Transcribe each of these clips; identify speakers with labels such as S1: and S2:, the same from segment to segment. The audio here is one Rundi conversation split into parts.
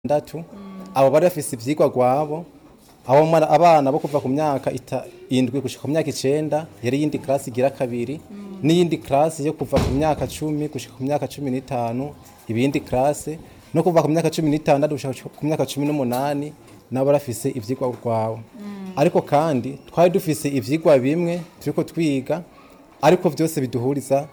S1: ndatu abo bari bafise ivyigwa gwabo abo mwana abana bo kuva ku myaka ita- indwi gushika ku myaka icenda yari yindi klasi igira kabiri n'iyindi klasi yo kuva ku myaka cumi gushika ku myaka cumi n'itanu ibindi klasi no kuva ku myaka cumi n'itandatu gushika ku myaka cumi n'umunani nabo barafise ivyigwa gwabo ariko kandi twari dufise ivyigwa bimwe turiko twiga ariko vyose biduhuriza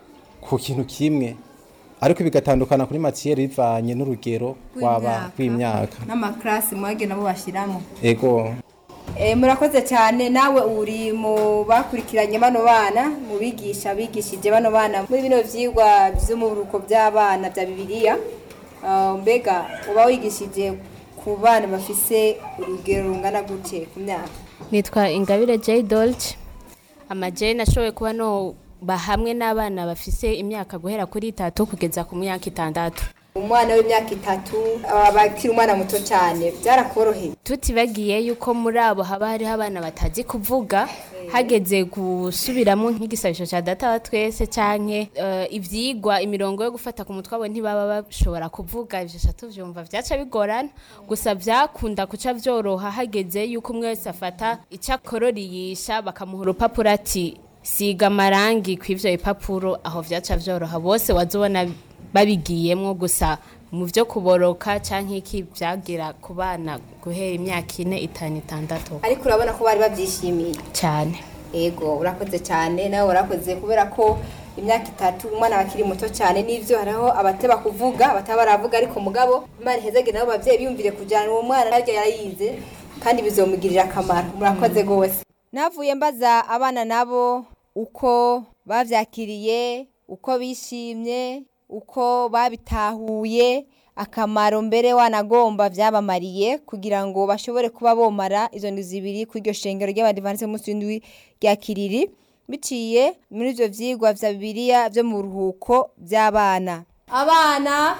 S1: ku kintu kimwe ariko bigatandukana kuri matiyeri bivanye n'urugero rw'aba rw'imyaka
S2: n'amakarasi mwage nabo bashyiramo
S1: ego
S2: Eh, murakoze cyane nawe uri mu bakurikiranye bano bana mu bigisha bigishije bano bana muri bino vyigwa vyo mu buruko by'abana bya bibiliya Ah, mbega uba wigishije ku bana bafise urugero rungana gute ku myaka
S3: nitwa ingabire J Dolce amajeri nashoboye kuba no bahamwe n'abana bafise imyaka guhera kuri itatu kugeza ku myaka itandatu
S2: umwana w'imyaka itatu aba bakiri umwana muto cyane byarakoroheye
S3: tutibagiye yuko muri abo haba hariho abana batazi kuvuga hageze gusubiramo nk'igisabisho cya data wa twese canke eh, ivyigwa imirongo yo gufata ku mutwe abo ntibaba bashobora kuvuga ivyo ca tuvyumva vyaca bigorana gusa vyakunda kuca vyoroha hageze yuko umwe wese afata ico akororiyisha bakamuha urupapuro ati siga amarangi kw'ivyo bipapuro aho vyaca vyoroha bose wazobona babigiyemwo gusa mu vyo kuboroka canke iki vyagira ku bana guhera imyaka ine itanu itandatu
S2: ariko urabona ko bari babyishimiye
S3: cane
S2: ego urakoze cyane nawe warakoze kubera ko imyaka itatu umwana bakiri muto cyane n'ivyo hariho abateba kuvuga bataba baravuga ariko mugabo imana ihezagire nabo bavyeyi biyumvire kujana uwo mwana naryo yarayize kandi bizomugirira akamaro murakoze gose navuye mbaza abana nabo uko bavyakiriye uko bishimye uko babitahuye akamaro mbere wanagomba vyabamariye kugira ngo bashobore kuba bomara izo ndwi zibiri kuri iryo shengero ry'abadivanse munsi w'indwi rya kiriri biciye muri ivyo vyigwa vya bibiliya vyo mu buruhuko vy'abana abana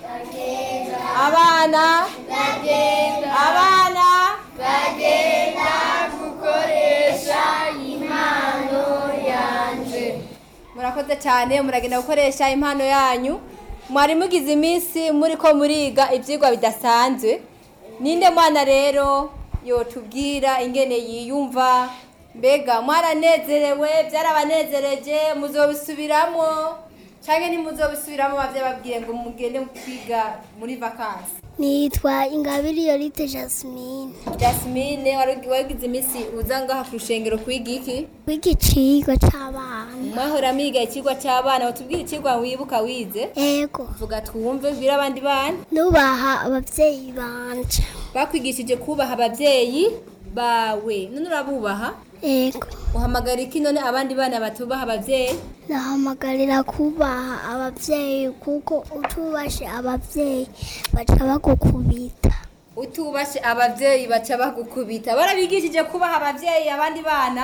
S2: abana abana murakoze cyane muragenda gukoresha impano yanyu mwari mugize iminsi muri ko muriga ibyigwa bidasanzwe ninde mwana rero yotubwira ingene yiyumva mbega mwaranezerewe byarabanezereje muzobisubiramo cyangwa ntimuzobisubiramo babyababwiye ngo mugende kwiga muri vakansi
S4: nitwa ingabire yorite jasmine
S2: jasmine wari wagize iminsi uza ngaha ku rushengero kwiga iki
S4: w'igicigwa c'abana
S2: mwahora miga ikigwa cy'abana batubwira ikigwa wibuka wize
S4: ego
S2: vuga twumve bwira abandi bana
S4: nubaha abavyeyi banje
S2: bakwigishije kubaha ababyeyi bawe none urabubaha
S4: ego
S2: uhamagara iki none abandi bana batubaha ababyeyi
S4: ndahamagarira kubaha abavyeyi kuko utubashe abavyeyi baca bagukubita
S2: utubashe ababyeyi baca bagukubita barabigishije kubaha ababyeyi abandi bana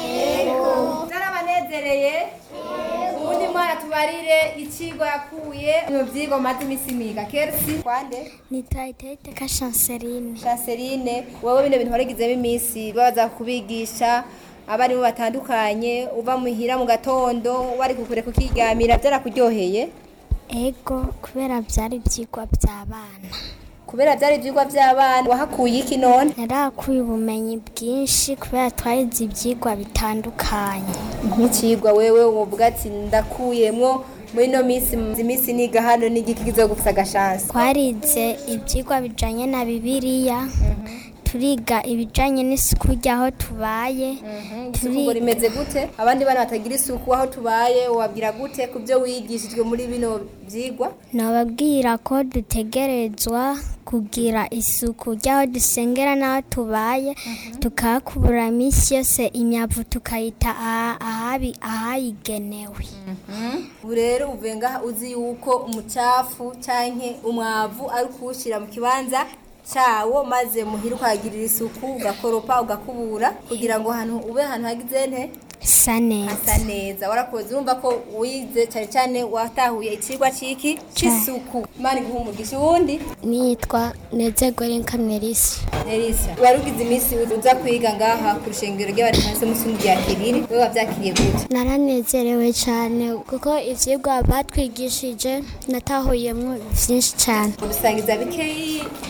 S2: ego zarabanezereye ubundi mwana tubarire ikigo yakuye mu byigwa maze iminsi miga kersi kwande
S4: nitwa iteiteka chanceline
S2: Chanceline wowe bino bintu warigizemo iminsi baza kubigisha abarimu batandukanye uva muhira mu gatondo wari kukure kukigamira byarakuryoheye
S4: ego kubera vyari ivyigwa vy'abana
S2: kubera byari ibyigwa by'abana wahakuye iki none
S4: narakuye ubumenyi bwinshi kubera twahize ivyigwa bitandukanye
S2: nk'ikigwa wewe uvuga ati ndakuyemwo muri ino minsi iminsi niga hano n'igiki kizogufisa agashansi
S4: twarize ibyigwa bijanye na bibiliya turiga ibijanye n'isuku ry'aho tubaye
S2: isuku rimeze gute abandi bana batagira isuku aho tubaye wabwira gute ku byo wigishijwe muri bino byigwa
S4: nababwira ko dutegerezwa kugira isuku ry'aho dusengera n'aho tubaye tukahakubura iminsi yose imyavu tukayita aha- ahabi ahayigenewe
S2: ubu rero uvuye ngaha uzi yuko umucafu canke umwavu ari kuwushyira mu kibanza cyawo maze muhira ukahagirira isuku ugakoropa ugakubura kugira ngo ahantu ube ahantu hagize nte
S4: sa neza
S2: hasa neza warakoze urumva ko wize cyane cyane watahuye ikigwa ciki c'isuku imana iguha umugisha uwundi
S4: nitwa nezegore Melissa
S2: Elisa wari ugize iminsi uza kwiga ngaha ku rushengero ry'abadivansi musundi rya kiriri wewe wavyakiriye gute
S4: naranezerewe cyane kuko ivyigwa batwigishije natahuyemo byinshi cyane
S2: udusangiza bikeyi